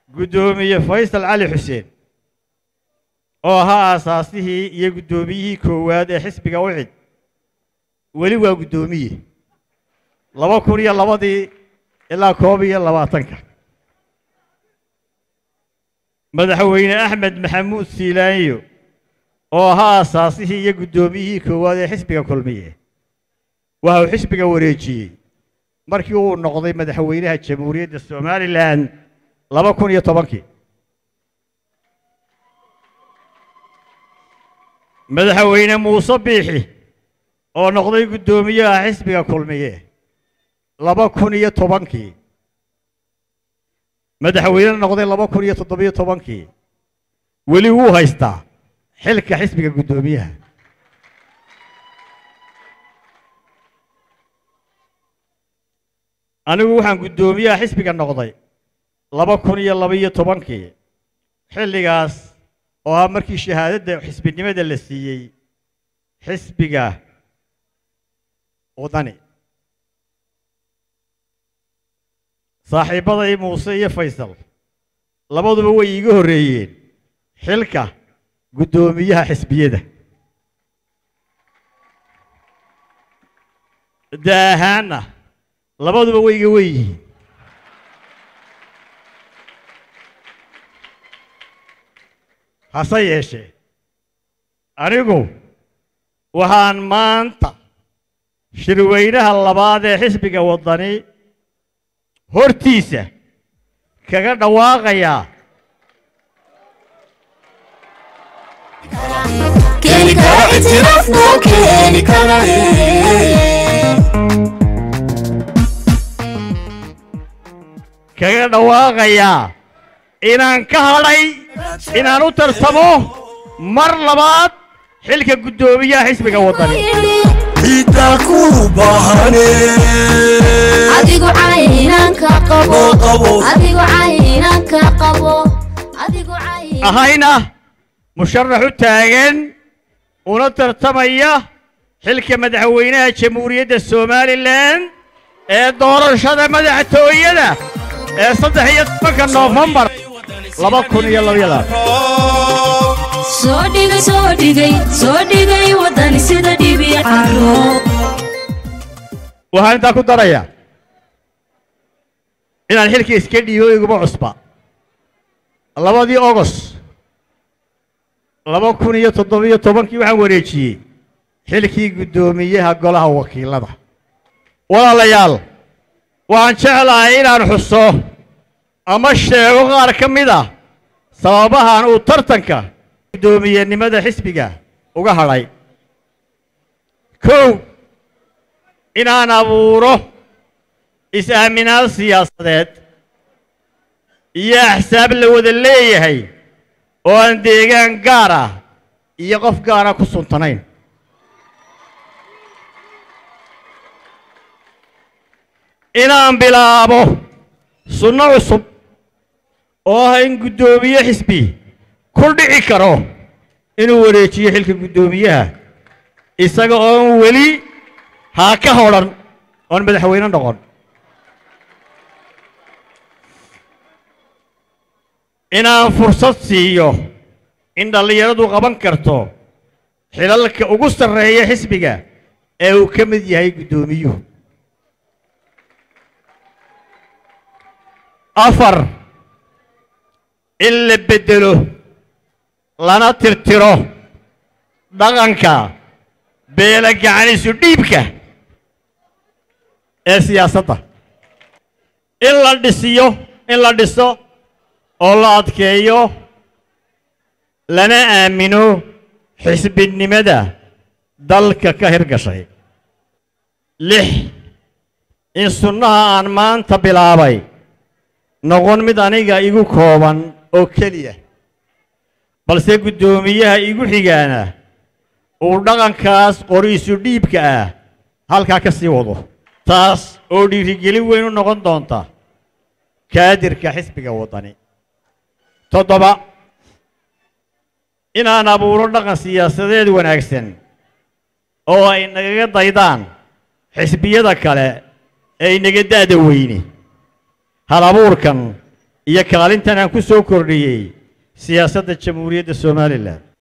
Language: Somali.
guddoomiye faysal cali xuseen oo ahaa aasaasihii iyo guddoomiyihii koowaad ee xisbiga ucid weli waa guddoomiye laba kun iyo labadii ilaa koob iyo labaatanka madaxweyne axmed maxamuud siilaanyo oo ahaa aasaasihii iyo guddoomiyihii koowaad ee xisbiga kulmiye waxa uu xisbiga wareejiyey markii uu noqday madaxweynaha jamhuuriyadda somalilan laba kun iyo tobankii madaxweyne muuse biixi oo noqday guddoomiyaha xisbiga kulmiye laba kun iyo tobankii madaxweyne noqday laba kun iyo toddobiyo tobankii weli wuu haystaa xilka xisbiga guddoomiyaha anigu waxaan guddoomiyaha xisbiga noqday laba kun iyo labaiyo tobankii xilligaas oo ah markii shahaadadda xisbinimada la siiyey xisbiga wadani saaxiibbaday muuse iyo faysal labaduba way iiga horreeyeen xilka guddoomiyaha xisbiyada da ahaanna labaduba way iga wen yihiin hase yeeshee anigu waxaan maanta shirweynaha labaad ee xisbiga waddani hortiisa kaga dhawaaqayaa keeni kara itiraaf noo keeni kara kaga dhawaaqayaa inaan ka hadhay inaan u tarsamo mar labaad xilka guddoomiyaha xisbiga waddani ciddaa ku baahane adigu caynanka qabo qabo adigu caynanka qabo adigu cayn ahayna musharax u taagan una tartamaya xilka madaxweynaha jamhuuriyadda somalilan ee doorashada madaxtooyada ee saddex iyo tobanka noofembar laba kun iyo labaiyo labaatan soo dhigay soo dhigay soo dhigay wadani sida dhibi caro waxaan intaa ku daraya inaan xilka iska dhiibo iguma cusba labadii ogos laba kun iyo toddobiyo tobankii waxaan wareejiyey xilkii guddoomiyaha golaha wakiilada walaalayaal waxaan jeclahay inaan xuso ama sheego qaar ka mid ah sababahan uu tartanka guddoomiyenimada xisbiga uga hadhay kow inaan abuuro is-aaminaad siyaasadeed iyo axsaab la wada leeyahay oo aan deegaan gaar ah iyo qof gaara ku suntanayn inaan bilaabo sunno cusub oo ah in guddoomiye xisbi ku dhici karo inuu wareejiyo xilka guddoomiyaha isaga oon weli haa ka hodhan oon madaxweyne noqon inaan fursad siiyo in dhallinyaradu qaban karto xilalka ugu sarreeya xisbiga ee uu ka mid yahay guddoomiyuhu afar in la beddelo lana tirtiro dhaqanka beela gacanisu dhiibka ee siyaasadda in la dhisiyo in la dhiso oo la adkeeyo lana aamino xisbinimada dalka ka hirgashay lix in sunnaha aan maanta bilaabay noqon mid aniga igu kooban oo keliya balse guddoomiyaha igu xigaana uu dhaqankaas qoriisu dhiibka ah halkaa ka sii wado taas oo dhiirigelin weyn u noqon doonta kaadirka xisbiga waddani toddoba inaan abuuro dhaqan siyaasadeed wanaagsan oo ay nagaga daydaan xisbiyada kale ee inaga da'da weyne hal abuurkan iyo kaalintan aan ku soo kordhiyey siyaasadda jamhuuriyadda somalilan